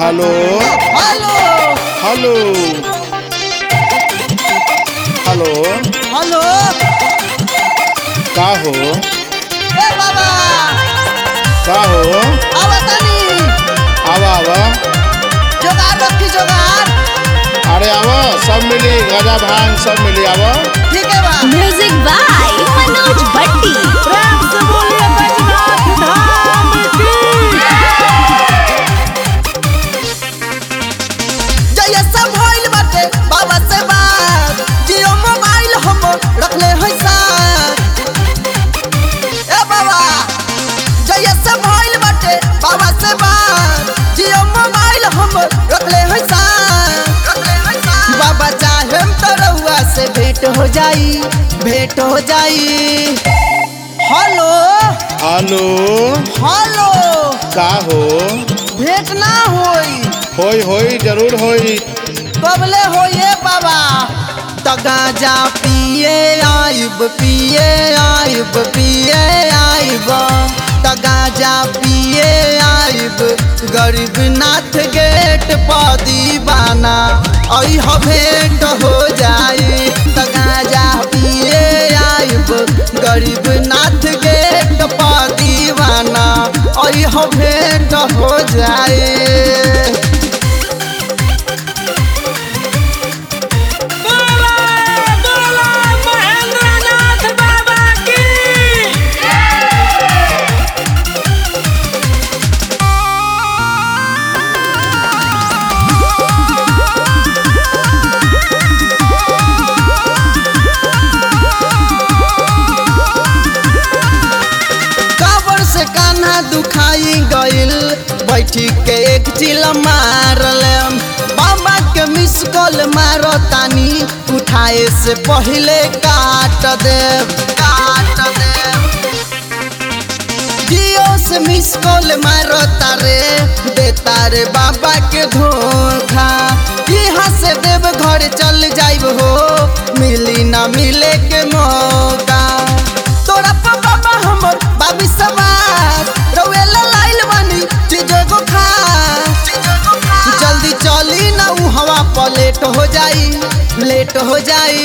hello hello hello hello hello का हो ए बाबा का हो आवा तनी आवा आवा जोगार रखी जोगार अरे आवा सब मिली गजा भांग सब मिली आवा ठीक है बा म्यूजिक बाय मनोज भट्टी प्रेम से बोलिए बैजनाथ धाम की जय सब भइल बाटे बाबा से बात जियो मोबाइल हम रखले है साथ ए बाबा जय सब भइल बाटे बाबा से बात जियो मोबाइल हम रखले है साथ रखले है साथ बाबा चाहे तो रउआ से भेंट हो जाई भेंट हो जाई हेलो हेलो हेलो का हो भेंट ना होई होई होई जरूर होई कबले होइए बाबा त गांजा पिए आइब पिए आइब पिए आइब त गांजा पिए आइब गरीब नाथ गेट पर दीवाना ऐ ह भेंट हो जाई त गांजा पिए आइब गरीब नाथ गेट पर दीवाना ऐ ह भेंट हो जाई काबर से कान्हा दुखाई गइल बैठी के एक चिल मारलम बाबा के मिस कॉल मारो तानी उठाए से पहले काट देव काट देव जियो से मिस कॉल मारो तारे दे तारे बाबा के धोखा यहाँ से देव घर चल जाइब हो मिली ना मिले के मौका तोरा पर बाबा हमर बाबी समाज रउएला लाइल बानी चीजो को खा जल्दी चली ना उ हवा पर लेट हो जाई लेट हो जाई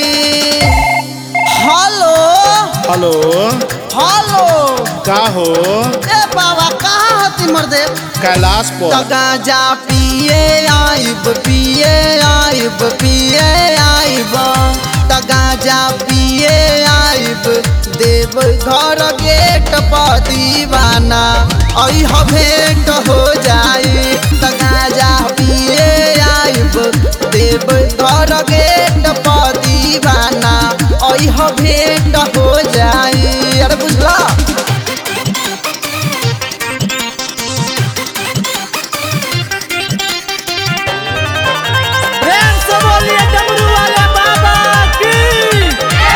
हेलो हेलो हेलो का हो ए बाबा कहाँ हती मर्दे कैलाश त पर गांजा पिए आइब पिए आइब पिए आइब त गांजा पिए आइब देव घर गेट पर दीवाना ऐ ह भेंट हो जाई त गांजा पिए आइब देव घर गेट पर दीवाना ऐ ह भेंट हो जाई अरे बुझला प्रेम से बोलिए डमरू वाले बाबा की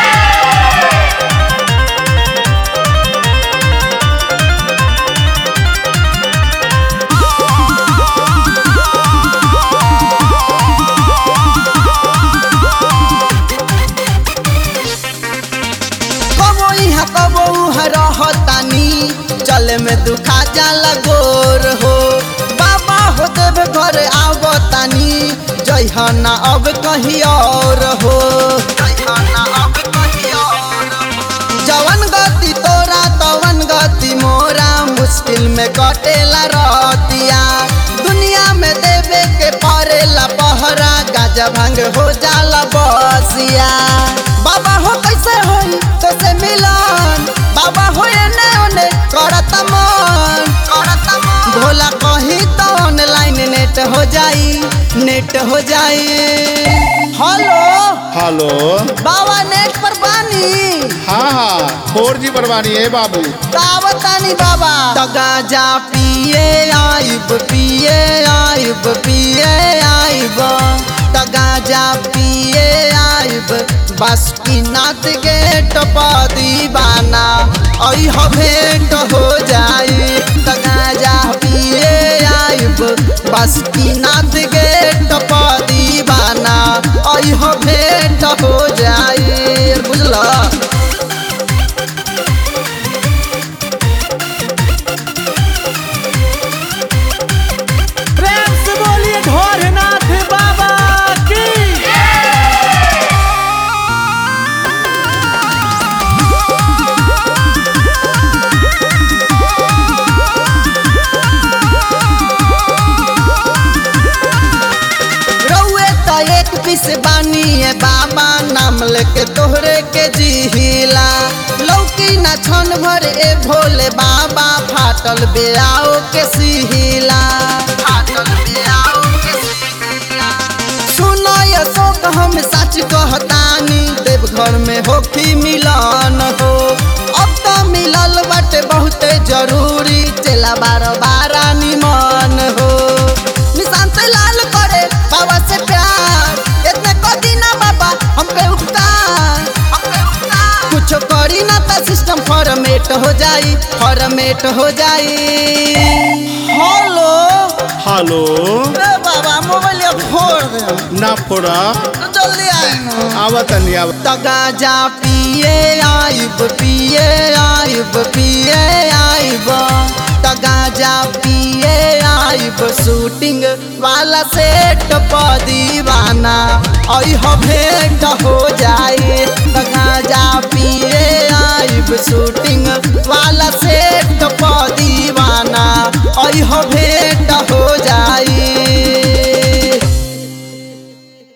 कबो यहाँ कबो उहाँ रहतानी चले में दुखा जाला गोर हो बाबा हो देव घर आवतानी जइहना अब कहीं और हो जइहना अब कहीं और जवन गति तोरा तवन गति मोरा मुश्किल में कटेला रहतिया दुनिया में देवे के परेला पहरा गाजा भांग हो जाला बसिया बाबा हो कैसे होई तो से मिलन बाबा हो एने ओने करत मन करत मन भोला कही तो ऑनलाइन नेट हो जाई नेट हो जाई हेलो हेलो बाबा नेट पर बानी हाँ हाँ फोर जी बरबानी है बाबू तावतानी बाबा त गांजा पिए आइब पिए आइब पिए आइब त गांजा पिए आइब बस की नाथ गेट पर दीवाना ऐ ह भेंट हो जाई त गांजा पिए आइब बस की नाथ गेट पर दीवाना ऐ ह भेंट हो जाई बुझला प्रेम से बोल नाम लेके तोहरे के जिहिला लौकी ना छन भर ए भोले बाबा फाटल बेआओ के सिहिला फाटल बेआओ के सिहिला सुनो अशोक हम सच कहतानी देवघर में होखी मिलन हो अब तो मिलल बाटे बहुते जरूरी चला बार बारा निमन हो निशांत लाल करे बाबा से प्यार इतने कदी ना बाबा हम पे उपकार हम पे उपकार कुछ करी ना तो सिस्टम फॉर्मेट हो जाई फॉर्मेट हो जाई हेलो हेलो ए बाबा मोबाइल फोड़ दे ना फोड़ा तो जल्दी आए ना आवत नहीं आवत त गाजा पिए आइब पिए आइब पिए आइब त गाजा पिए आइब शूटिंग वाला सेट प दीवाना अह भेंट हो जाए त गाजा पिए आइब शूटिंग